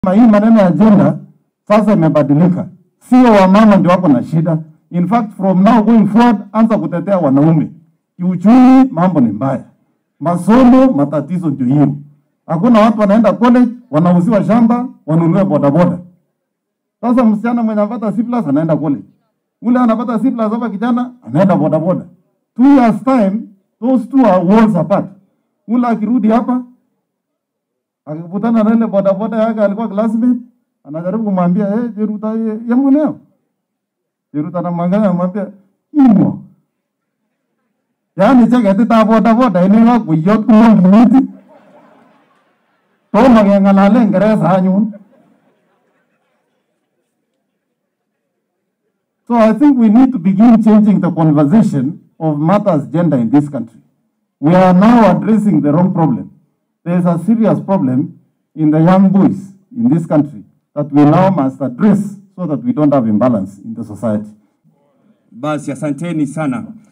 Na hii maneno ya agenda sasa imebadilika, sio wamama ndio wako na shida. In fact from now going forward, anza kutetea wanaume. Kiuchumi mambo ni mbaya, masomo matatizo ndio hiyo. Hakuna watu wanaenda college, wanauziwa shamba, wanunue bodaboda. Sasa msichana mwenye anapata C plus anaenda college, ule anapata C plus hapa, kijana anaenda bodaboda. Two years time, those two are worlds apart. Ule akirudi hapa akikutana na ile bodaboda yake alikuwa classmate, anajaribu kumwambia eh, Jeruta ye, ya mweneo. Jeruta anamwangalia anamwambia imo. Yaani cheketi ta bodaboda ini ka kuyot kumong'initi. Tomo keng'alale Ingereza anyun. So I think we need to begin changing the conversation of matters gender in this country. We are now addressing the wrong problem. There is a serious problem in the young boys in this country that we now must address so that we don't have imbalance in the society. Basi asanteni sana.